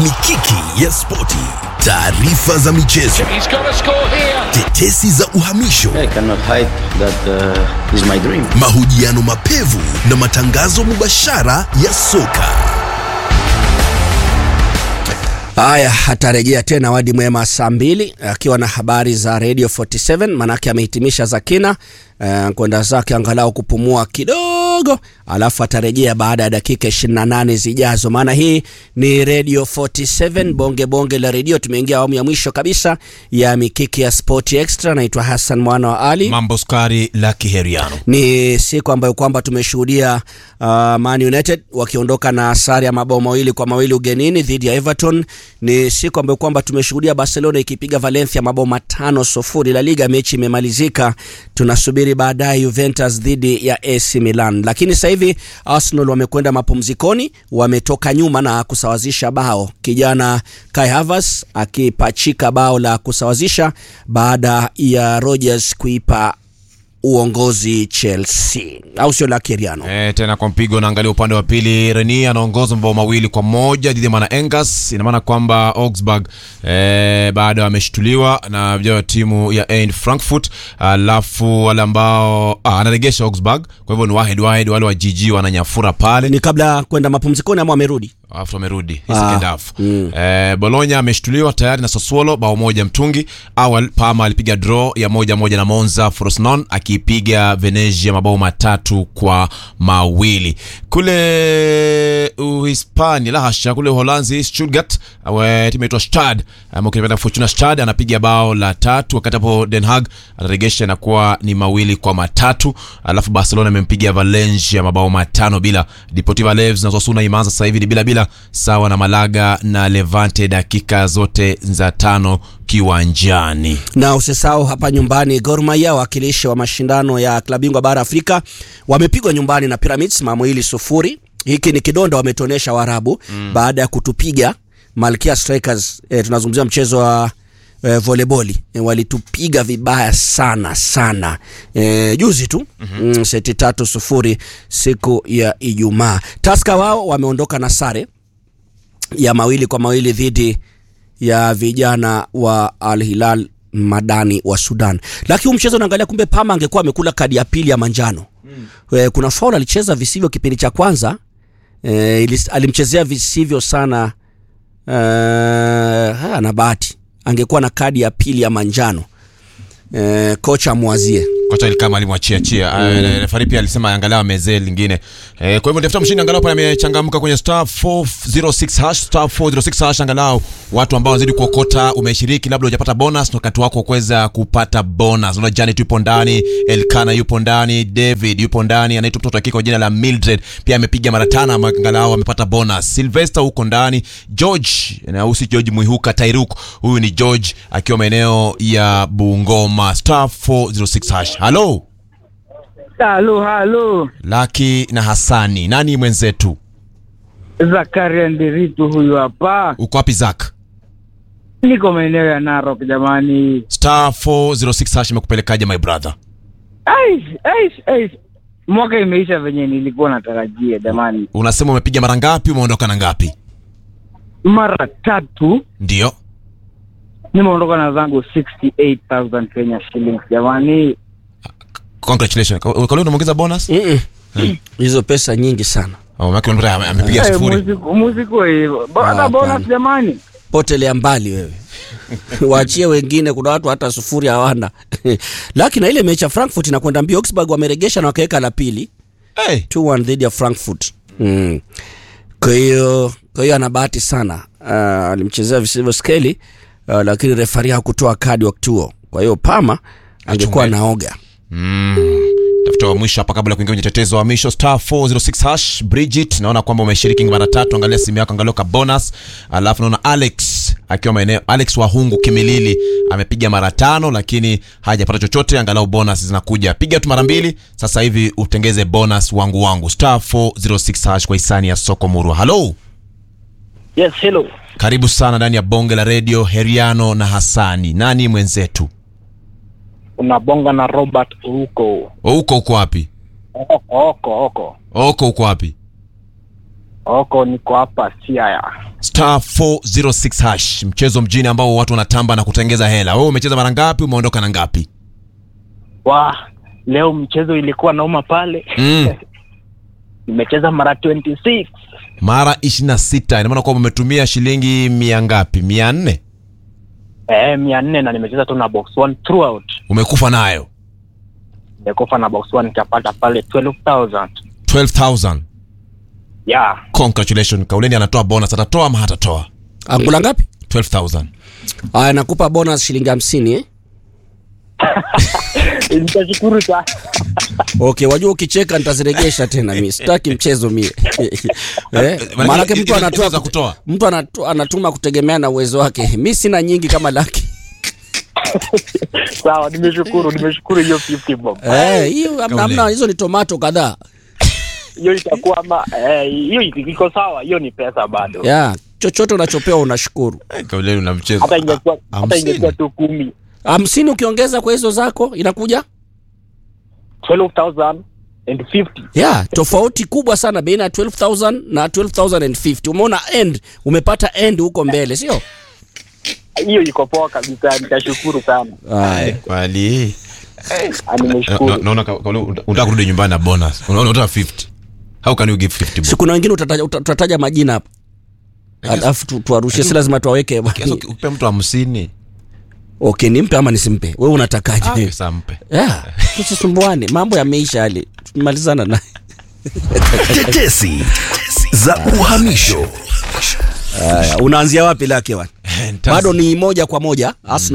mikiki ya spoti, taarifa za michezo, He's got to score here. tetesi za uhamisho, I cannot hide that uh, is my dream. mahojiano mapevu na matangazo mubashara ya soka. Haya, atarejea tena Wadi Mwema saa mbili akiwa na habari za Radio 47, manake amehitimisha za kina uh, kwenda zake angalau kupumua kidogo, alafu atarejea baada ya dakika 28 zijazo, maana hii ni Radio 47 bonge bonge la redio. Tumeingia awamu ya mwisho kabisa ya mikiki ya Sport Extra. Naitwa Hassan mwana wa Ali. mambo skari la kiheriano Ni siku ambayo kwamba tumeshuhudia uh, Man United wakiondoka na sare ya mabao mawili kwa mawili ugenini dhidi ya Everton. Ni siku ambayo kwamba tumeshuhudia Barcelona ikipiga Valencia mabao matano sufuri. La Liga mechi imemalizika, tunasubiri baadaye Juventus dhidi ya AC Milan, lakini sasa hivi Arsenal wamekwenda mapumzikoni, wametoka nyuma na kusawazisha bao, kijana Kai Havertz akipachika bao la kusawazisha baada ya Rodgers kuipa uongozi Chelsea, au sio? La Kiriano E, tena kwa mpigo naangalia upande wa pili Reni anaongoza mabao mawili kwa moja dhidi ya Mana Engas. Ina maana kwamba Augsburg e, bado ameshtuliwa na vijana wa timu ya Eintracht Frankfurt, alafu wale ambao ah, anaregesha Augsburg, kwa hivyo ni Wahed Wahed, wale wa jiji wananyafura pale ni kabla kwenda mapumzikoni ama wamerudi? alafu amerudi hii Ah, second half eh, Bologna ameshtuliwa tayari na Sassuolo bao moja mtungi. Awal Parma alipiga draw ya moja moja na Monza. Frosinone akipiga Venezia mabao matatu kwa mawili. Kule Uhispania la hasha, kule Uholanzi Stuttgart awe timu inaitwa Stad ama ukipenda Fortuna Stad anapiga bao la tatu, wakati hapo Den Haag anaregesha inakuwa ni mawili kwa matatu. Alafu Barcelona imempiga Valencia mabao matano bila. Deportivo Alaves na Osasuna imeanza sasa hivi ni bila bila, sawa na Malaga na Levante, dakika zote za tano kiwanjani. Na usisahau hapa nyumbani, Gor Mahia wakilishi wa mashindano ya klabu bingwa bara Afrika wamepigwa nyumbani na Pyramids mawili sufuri. Hiki ni kidonda wametonesha Waarabu baada ya kutupiga Malkia Strikers. E, tunazungumzia mchezo wa e, voleboli e, walitupiga vibaya sana sana e, juzi tu mm, seti tatu sufuri siku ya Ijumaa. Taska wao wameondoka na sare ya mawili kwa mawili dhidi ya vijana wa Al Hilal Madani wa Sudan. Lakini huu mchezo unaangalia, kumbe Pama angekuwa amekula kadi ya pili ya manjano. Mm. Kuna faul alicheza visivyo kipindi cha kwanza. E, alimchezea visivyo sana e, ana bahati angekuwa na kadi ya pili ya manjano. E, kocha mwazie kocha kama alimwachia chia mm. refari pia alisema angalau amezee lingine e, kwa hivyo tafuta mshindi angalau pale amechangamka kwenye star 406 hash star 406 hash angalau watu ambao wanazidi kuokota umeshiriki labda hujapata bonus na wakati wako kuweza kupata bonus unaona Janet yupo ndani Elkana yupo ndani David yupo ndani anaitwa mtoto wa kike kwa jina la Mildred pia amepiga mara tano ama angalau amepata bonus Sylvester huko ndani George na usi George Muihuka Tairuk huyu ni George akiwa maeneo ya Bungoma star 406 hash halo Halo, halo. Laki na Hasani, nani mwenzetu? Zakaria Ndiritu huyu hapa. Uko wapi Zak? Niko maeneo ya Narok jamani. Star 406 hash imekupelekaje my brother? Aish, aish, aish. Mwaka imeisha venye nilikuwa natarajia jamani. Unasema umepiga mara ngapi, umeondoka na ngapi? Mara tatu Ndio. nimeondoka na zangu 68000 Kenya shillings jamani. Congratulations. Kwa kwa leo unaongeza bonus? Mm -mm. hizo pesa nyingi sana Oh, maki ame- amepiga Eh, sifuri. musiku- musiku hivyo. Bo- Hata Ah, bonus hapana. jamani. potelea mbali wewe waachie wengine kuna watu hata sufuri hawana lakini na ile mechi ya frankfurt inakwenda mbio augsburg wameregesha na wakaweka la pili Hey. 2-1 dhidi ya frankfurt mm. kwa hiyo kwa hiyo ana bahati sana uh, alimchezea visivyo skeli uh, lakini refari hakutoa kadi wakati huo kwa hiyo pama angekuwa Achunge. naoga Mm. Tafuta wa mwisho hapa kabla ya kuingia kwenye tetezo wa mwisho star 406 hash Bridget, naona kwamba umeshiriki mara tatu, angalia simu yako, angalia ka bonus. Alafu naona Alex akiwa maeneo Alex Wahungu Kimilili amepiga mara tano, lakini hajapata chochote, angalau bonus zinakuja. Piga tu mara mbili sasa hivi utengeze bonus wangu wangu star 406 hash kwa hisani ya soko murwa. Hello, Yes, hello. karibu sana ndani ya bonge la radio Heriano na Hasani. Nani mwenzetu? Unabonga na Robert huko. Uko uko wapi? Oko, oko, oko. Oko uko wapi? oko niko hapa Siaya. star 406 hash mchezo mjini ambao watu wanatamba na kutengeza hela wewe umecheza mara ngapi umeondoka na ngapi Wa leo mchezo ilikuwa nauma pale. mm. Nimecheza mara 26. mara 26 ina maana kwamba umetumia shilingi mia ngapi mia nne Eh, mia nne na nimecheza tu na box one throughout. umekufa nayo Nimekufa na box one nikapata pale 12,000. 12000 Yeah. congratulations kauleni anatoa bonus atatoa ama hatatoa Angula ngapi? 12000 Aya, nakupa bonus shilingi hamsini eh? Nitashukuru sana. Okay, wajua ukicheka nitaziregesha tena mimi. Sitaki mchezo mie. eh? Maanake mtu anatoa za kutoa mtu anatu, anatuma kutegemea na uwezo wake. Mi sina nyingi kama laki. Sawa, nimeshukuru, nimeshukuru hiyo 50 bob. Eh, hiyo hamna- Kauleni. hamna hizo ni tomato kadhaa. Hiyo itakuwa ama eh, hiyo iko sawa, hiyo ni pesa bado. Yeah, chochote unachopewa unashukuru. Eh, kauleni una mchezo Hata ingekuwa hata Hamsini. ingekuwa tu kumi. Hamsini ukiongeza kwa hizo zako inakuja 12,050. yeah, tofauti kubwa sana baina ya 12000 na 12050. Umeona end, umepata end huko mbele, sio? Hiyo iko poa kabisa, nitashukuru sana. Haya. kwali Ah, Na- Nimeshukuru. naona ka- kauli unataka kurudi nyumbani na bonus unaona unataka 50 how can you give 50 Si bob kuna wengine utataja, uta- tutataja majina hapa. Alafu tu- tuwarushie, si lazima tuwaweke. kiasi uki- ukipe mtu 50 Okay, nimpe ama nisimpe? Wewe unatakaje? ah, pesa mpe Yeah, tusisumbuane, mambo yameisha yale, tumemalizana naye. Tetesi za uhamisho. Haya, unaanzia wapi lake bwana? Nitaanza- Bado ni moja kwa moja Arsenal